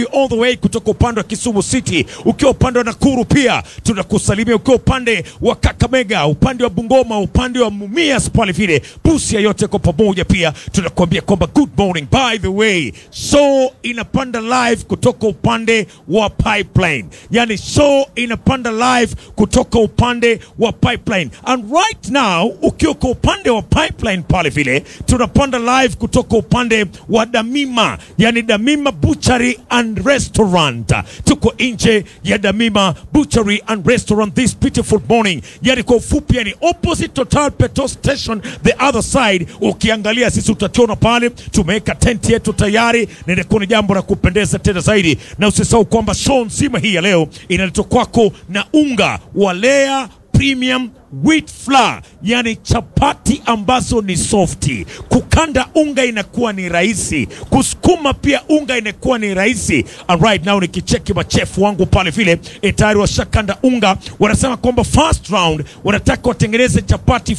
all the way kutoka upande wa Kisumu City, ukiwa upande wa Nakuru pia tunakusalimia, ukiwa upande wa Kakamega, upande wa Bungoma, upande wa Mumias pale vile Busia, yote kwa pamoja pia tunakuambia kwamba good morning. By the way, show inapanda live kutoka upande wa Pipeline, yani show inapanda live kutoka upande wa Pipeline, and right now ukiwa kwa upande wa Pipeline pale vile tunapanda live kutoka upande wa Damima, yani Damima Butchery and Restaurant. Tuko nje ya Damima Butchery and Restaurant this beautiful morning, yani kwa ufupi, yani opposite Total Petrol Station the other side. Ukiangalia sisi utatuona pale, tumeweka tenti yetu tayari, na inakuwa ni jambo la kupendeza tena zaidi, na usisahau kwamba show nzima hii ya leo inaletwa kwako na unga wa Lea Premium wheat flour, yani chapati ambazo ni softi. Kukanda unga inakuwa ni rahisi, kusukuma pia unga inakuwa ni rahisi. And right now nikicheki machefu wangu pale vile eh, tayari washakanda unga, wanasema kwamba first round wanataka watengeneze chapati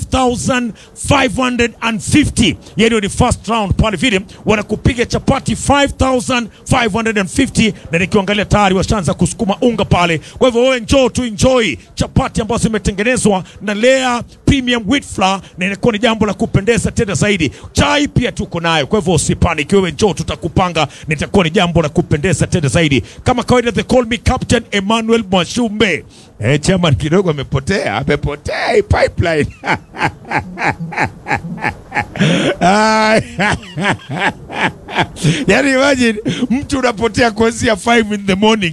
5550 yani ni first round pale vile wanakupiga chapati 5550 na nikiangalia tayari washaanza kusukuma unga pale. Kwa hivyo wewe njoo tu enjoy chapati ambazo zimetengenezwa na Lea Premium Wheat Flour na inakuwa ni jambo la kupendeza tena zaidi. Chai pia tuko nayo, kwa hivyo usipanic, wewe njoo, tutakupanga na itakuwa ni jambo la kupendeza tena zaidi. Kama kawaida, they call me Captain Emmanuel Mwashumbe. Eh, chairman kidogo amepotea, amepotea hii pipeline. Ai. Yaani imagine mtu unapotea kuanzia 5 in the morning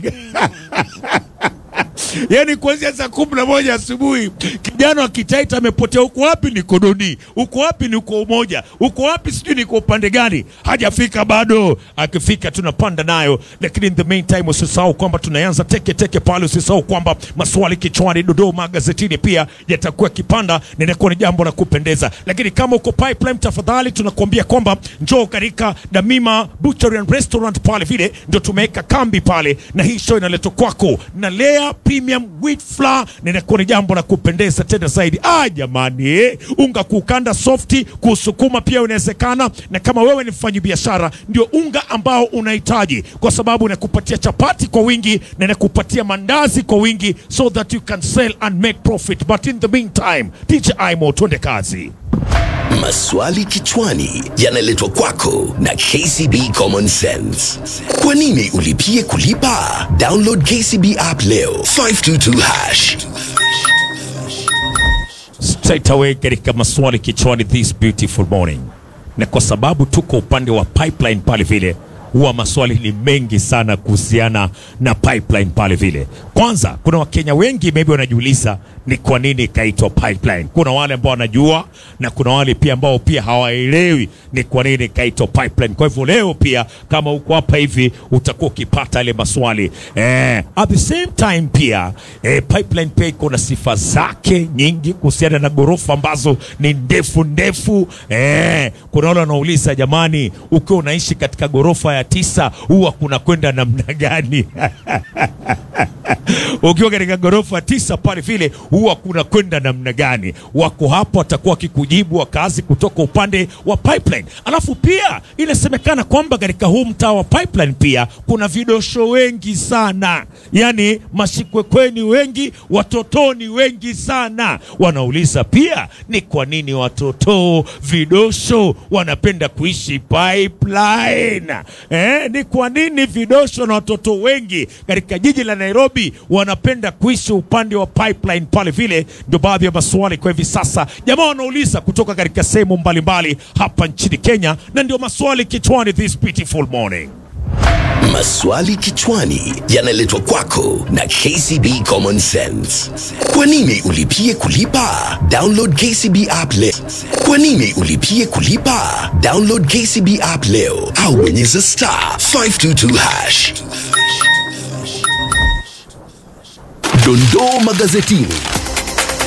yaani kuanzia saa kumi na moja asubuhi kijana wa Kitaita amepotea. Uko wapi? Niko Doni. Uko wapi? Niko Umoja. Uko wapi? Sijui niko upande gani, hajafika bado. Akifika tunapanda nayo, lakini in the meantime usisahau kwamba tunaanza teke teke pale. Usisahau kwamba maswali kichwani, Dodoma gazetini pia yatakuwa kipanda, na inakuwa ni jambo la kupendeza. Lakini kama uko pipeline, tafadhali tunakuambia kwamba njoo katika Damima Butchery and Restaurant pale vile ndio tumeweka kambi pale, na hii show inaletwa kwako na Lea Premium Wheat Flour, na inakuwa ni jambo la kupendeza tena zaidi. Ah, jamani eh, unga kukanda softi, kusukuma pia inawezekana, na kama wewe ni mfanyabiashara, ndio unga ambao unahitaji, kwa sababu inakupatia chapati kwa wingi na inakupatia mandazi kwa wingi, so that you can sell and make profit. But in the meantime, DJ Imo, twende kazi. Maswali kichwani yanaletwa kwako na KCB Common Sense. Kwa nini ulipie kulipa? Download KCB app leo 522 hash. straight away katika maswali kichwani this beautiful morning, na kwa sababu tuko upande wa pipeline pale vile, huwa maswali ni mengi sana kuhusiana na pipeline pale vile. Kwanza, kuna Wakenya wengi maybe wanajiuliza ni kwa nini ikaitwa pipeline. Kuna wale ambao wanajua na kuna wale pia ambao pia hawaelewi ni kwa nini ikaitwa pipeline. Kwa hivyo leo pia kama uko hapa hivi utakuwa ukipata ile maswali eh, at the same time pia eh, pipeline pia iko na sifa zake nyingi kuhusiana na ghorofa ambazo ni ndefu ndefu eh, kuna wale wanauliza jamani, ukiwa unaishi katika ghorofa ya tisa huwa kuna kwenda namna gani? ukiwa katika ghorofa tisa pale vile huwa kuna kwenda namna gani? Wako hapo watakuwa wakikujibu wakazi kutoka upande wa pipeline. Alafu pia inasemekana kwamba katika huu mtaa wa pipeline pia kuna vidosho wengi sana, yani mashikwekweni wengi, watotoni wengi sana. Wanauliza pia ni kwa nini watoto vidosho wanapenda kuishi pipeline eh? Ni kwa nini vidosho na watoto wengi katika jiji la Nairobi wanapenda kuishi upande wa pipeline pale vile? Ndio baadhi ya maswali kwa hivi sasa jamaa wanauliza kutoka katika sehemu mbalimbali hapa nchini Kenya, na ndio maswali kichwani this beautiful morning. Maswali kichwani yanaletwa kwako na KCB Common Sense. Kwa nini ulipie kulipa? Download KCB app leo. Kwa nini ulipie kulipa? Download KCB app leo au bonyeza star 522 hash. Dondoo magazetini.